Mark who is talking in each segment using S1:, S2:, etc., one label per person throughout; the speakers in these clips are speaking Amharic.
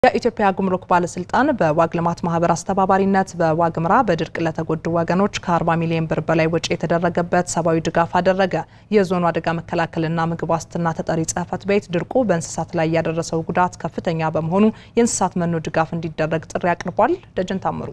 S1: የኢትዮጵያ ጉምሩክ ባለስልጣን በዋግ ልማት ማህበር አስተባባሪነት በዋግምራ በድርቅ ለተጎዱ ወገኖች ከ40 ሚሊዮን ብር በላይ ወጪ የተደረገበት ሰብአዊ ድጋፍ አደረገ። የዞኑ አደጋ መከላከልና ምግብ ዋስትና ተጠሪ ጽሕፈት ቤት ድርቁ በእንስሳት ላይ ያደረሰው ጉዳት ከፍተኛ በመሆኑ የእንስሳት መኖ ድጋፍ እንዲደረግ ጥሪ አቅርቧል። ደጀን ታምሩ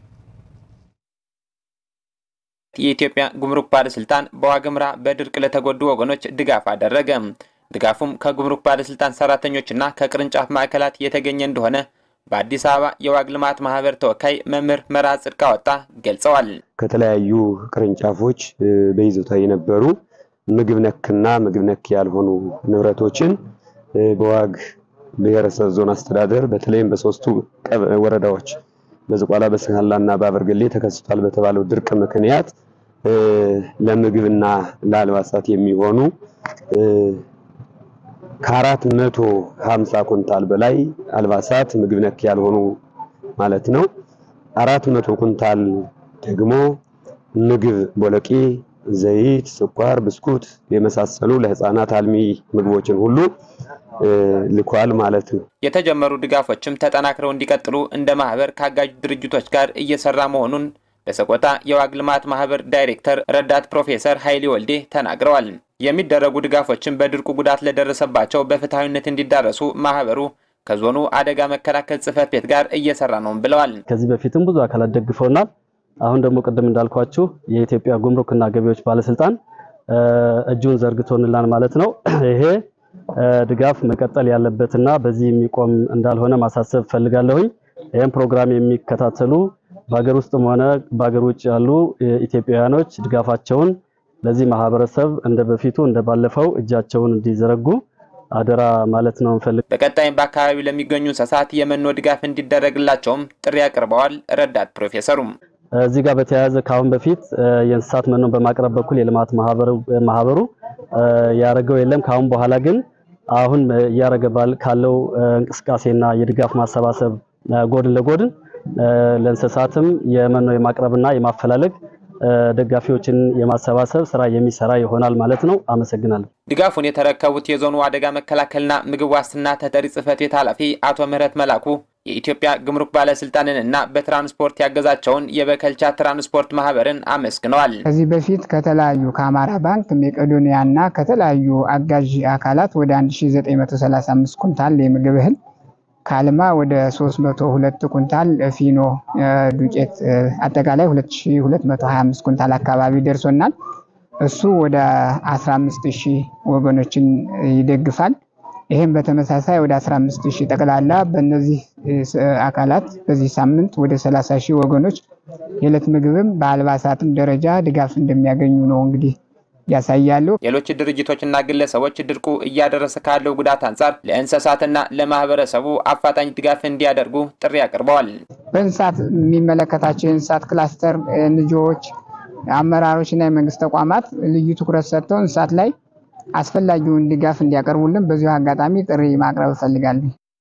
S2: የኢትዮጵያ ጉምሩክ ባለስልጣን በዋግምራ በድርቅ ለተጎዱ ወገኖች ድጋፍ አደረገ። ድጋፉም ከጉምሩክ ባለስልጣን ሰራተኞችና ከቅርንጫፍ ማዕከላት የተገኘ እንደሆነ በአዲስ አበባ የዋግ ልማት ማህበር ተወካይ መምህር መርሃ ጽድቅ አወጣ ገልጸዋል።
S3: ከተለያዩ ቅርንጫፎች በይዞታ የነበሩ ምግብ ነክና ምግብ ነክ ያልሆኑ ንብረቶችን በዋግ ብሔረሰብ ዞን አስተዳደር በተለይም በሶስቱ ወረዳዎች በዝቋላ በሰሃላ እና በአበርገሌ ተከስቷል በተባለው ድርቅ ምክንያት ለምግብና ለአልባሳት የሚሆኑ ከአራት መቶ ሀምሳ ኩንታል በላይ አልባሳት ምግብ ነክ ያልሆኑ ማለት ነው። አራት መቶ ኩንታል ደግሞ ምግብ ቦለቄ፣ ዘይት፣ ስኳር፣ ብስኩት የመሳሰሉ ለህፃናት አልሚ ምግቦችን ሁሉ ልኳል ማለት ነው።
S2: የተጀመሩ ድጋፎችም ተጠናክረው እንዲቀጥሉ እንደ ማህበር ከአጋዥ ድርጅቶች ጋር እየሰራ መሆኑን በሰቆጣ የዋግ ልማት ማህበር ዳይሬክተር ረዳት ፕሮፌሰር ኃይሌ ወልዴ ተናግረዋል። የሚደረጉ ድጋፎችን በድርቁ ጉዳት ለደረሰባቸው በፍትሐዊነት እንዲዳረሱ ማህበሩ ከዞኑ አደጋ መከላከል ጽሕፈት ቤት ጋር እየሰራ ነው ብለዋል።
S4: ከዚህ በፊትም ብዙ አካላት ደግፈውናል። አሁን ደግሞ ቅድም እንዳልኳችሁ የኢትዮጵያ ጉምሩክና ገቢዎች ባለስልጣን እጁን ዘርግቶንላን ማለት ነው። ይሄ ድጋፍ መቀጠል ያለበትና በዚህ የሚቆም እንዳልሆነ ማሳሰብ ፈልጋለሁኝ። ይህም ፕሮግራም የሚከታተሉ በሀገር ውስጥም ሆነ በሀገር ውጭ ያሉ ኢትዮጵያውያኖች ድጋፋቸውን ለዚህ ማህበረሰብ እንደ በፊቱ እንደ ባለፈው እጃቸውን እንዲዘረጉ አደራ ማለት ነው እንፈልግ።
S2: በቀጣይም በአካባቢው ለሚገኙ እንስሳት የመኖ ድጋፍ እንዲደረግላቸውም ጥሪ አቅርበዋል። ረዳት ፕሮፌሰሩም
S4: እዚህ ጋር በተያያዘ ከአሁን በፊት የእንስሳት መኖን በማቅረብ በኩል የልማት ማህበሩ ያደረገው የለም። ከአሁን በኋላ ግን አሁን እያደረገ ካለው እንቅስቃሴና የድጋፍ ማሰባሰብ ጎድን ለጎድን ለእንስሳትም የመኖ የማቅረብና የማፈላለግ ደጋፊዎችን የማሰባሰብ ስራ የሚሰራ ይሆናል ማለት ነው። አመሰግናለሁ።
S2: ድጋፉን የተረከቡት የዞኑ አደጋ መከላከልና ምግብ ዋስትና ተጠሪ ጽሕፈት ቤት ኃላፊ አቶ ምህረት መላኩ የኢትዮጵያ ጉምሩክ ባለስልጣንን እና በትራንስፖርት ያገዛቸውን የበከልቻ ትራንስፖርት ማህበርን አመስግነዋል።
S5: ከዚህ በፊት ከተለያዩ ከአማራ ባንክ፣ ሜቄዶኒያ እና ከተለያዩ አጋዥ አካላት ወደ 1935 ኩንታል የምግብ እህል ካልማ ወደ 302 ኩንታል ፊኖ ዱቄት አጠቃላይ 2225 ኩንታል አካባቢ ደርሶናል። እሱ ወደ 15000 ወገኖችን ይደግፋል። ይህም በተመሳሳይ ወደ 15000 ጠቅላላ በእነዚህ አካላት በዚህ ሳምንት ወደ 30 ሺህ ወገኖች የዕለት ምግብም በአልባሳትም ደረጃ ድጋፍ እንደሚያገኙ ነው እንግዲህ ያሳያሉ።
S2: ሌሎች ድርጅቶችና ግለሰቦች ድርቁ እያደረሰ ካለው ጉዳት አንጻር ለእንስሳትና ለማህበረሰቡ አፋጣኝ ድጋፍ እንዲያደርጉ ጥሪ አቅርበዋል።
S5: በእንስሳት የሚመለከታቸው የእንስሳት ክላስተር ልጆች፣ አመራሮች እና የመንግስት ተቋማት ልዩ ትኩረት ሰጥተው እንስሳት ላይ አስፈላጊውን ድጋፍ እንዲያቀርቡልን በዚሁ አጋጣሚ ጥሪ ማቅረብ እፈልጋለሁ።